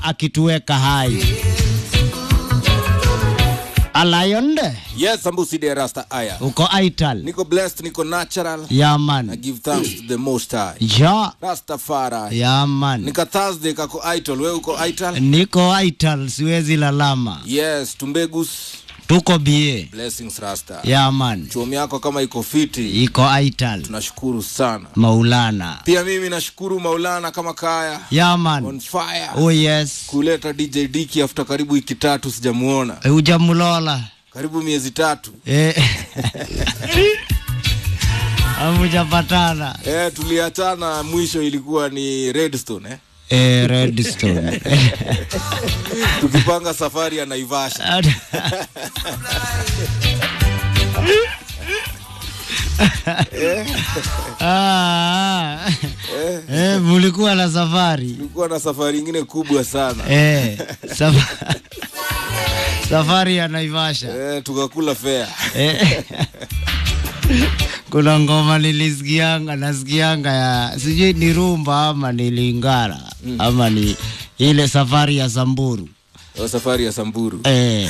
akituweka hai. Alayonde Yes, Sambusi de Rasta Aya. uko Aital. Niko blessed, niko natural. Ya I man. give thanks to the most high. Ja. Rastafari. Ya man. Nika Thursday kako Aital, wewe uko Aital? Niko Aital, siwezi lalama. Yes, Tumbegus. Tuko bie. Blessings Rasta. Ya man. Chuomi yako kama iko fiti. Iko Aital. Tunashukuru sana. Maulana. Pia mimi nashukuru Maulana kama kaya Ya on man. fire. Oh yes. Kuleta DJ Diki after karibu wiki tatu sijamuona. Hujamulola. Karibu miezi tatu. Eh. Hamujapatana. Eh, tuliachana mwisho ilikuwa ni Redstone eh. Eh, Redstone. Tukipanga safari ya Naivasha. Ah, eh, mulikuwa na safari Tulikuwa na safari ingine kubwa sana. eh, safa- safari ya Naivasha Eh, tukakula fea. eh. Kuna ngoma nilisikianga, nasikianga ya sijui ni rumba ama ni lingara ama ni ile safari ya Samburu Wa safari ya Samburu. eh.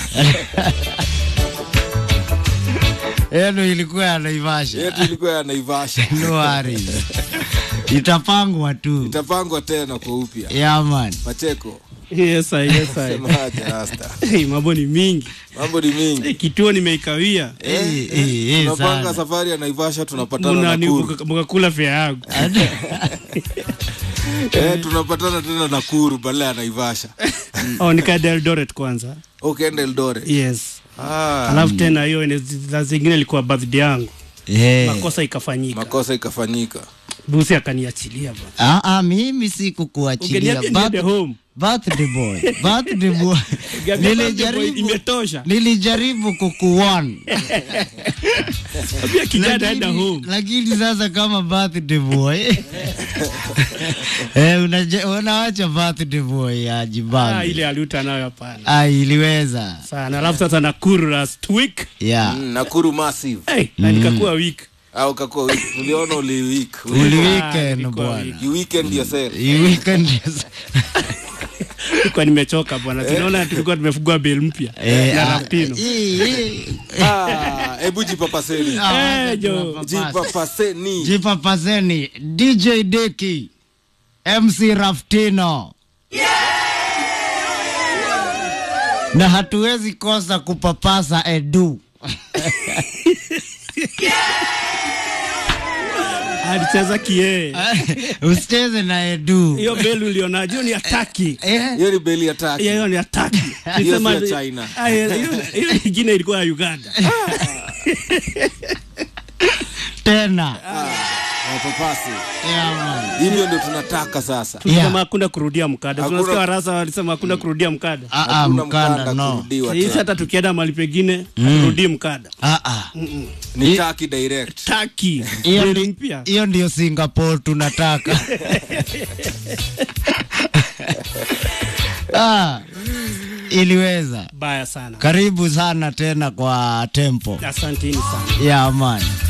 Yenu ilikuwa ya Naivasha. Yetu ilikuwa ya Naivasha. No worries. Itapangwa tu. Itapangwa tena kwa upya. Yeah, man. Pacheko, Yes, I, yes, I. semaje Rasta? Hey, mambo ni mingi Mambo ni hey, mingi. kituo nimeikawia Eh, eh, eh, Tunapanga sana. safari ya Naivasha tunapatana Muna- ni- Nakuru. muka- mukakula fea yangu Eh, tunapatana tena Nakuru badala ya Naivasha. oh, nikaenda Eldoret kwanza Ukaenda Eldoret. yes Ah, alafu tena hiyo ene- za zingine ilikuwa birthday yangu Eh. makosa ikafanyika makosa ikafanyika. busi akaniachilia bana Ah, ah, mimi sikukuachilia. ungeniambia niende Birth- home Birthday boy. Birthday boy. Ungeniambia birthday boy Nilijaribu imetosha nilijaribu kukuwan. pia kijana aenda Lakini- home Lakini sasa kama birthday boy. eh, unaje- unawacha birthday boy ah, ajibange. ile aliuta nayo hapana Ah, iliweza. sana alafu sasa nakuru last week Yeah. Mm, Nakuru massive. hey, na nikakuwa week Au kakuwa week. Tuliona uli week. Uli Ah, weekend nilikuwa bwana. week. You weekend yourself. You weekend yes. Nilikuwa nimechoka bwana tunaona tulikuwa tumefungua bel mpya Eh, na ah, rapino hii- hii- Ah, hebu jipapaseni. ah, Eh, jo. tunapapasa. Jipapaseni. Jipapaseni DJ Deki MC Raftino na hatuwezi kosa kupapasa Edu alicheza kie usicheze na Edu hiyo bel ulionaje hiyo ni ataki Eh, Hiyo ni beli ya taki. hiyo ni ataki Hiyo Nisema- si ya China. Ah, hiyo hiyo nyingine ilikuwa ya Uganda tena Wapapasi. yeah, man. Hivyo ndio tunataka sasa. tulisema Yeah. hakuna kurudia mkada Hakuna- tunasikia warasa walisema hakuna kurudia mkada Ah, ah, Hakuna mkanda no kurudiwa hisi tena. hata tukienda mahali pengine haturudii mkada Ah, ah. Ni taki direct. taki Hiyo Beli ndi- mpya hiyo ndio Singapore tunataka ah, iliweza baya sana karibu sana tena kwa tempo asanteni sana yeah, man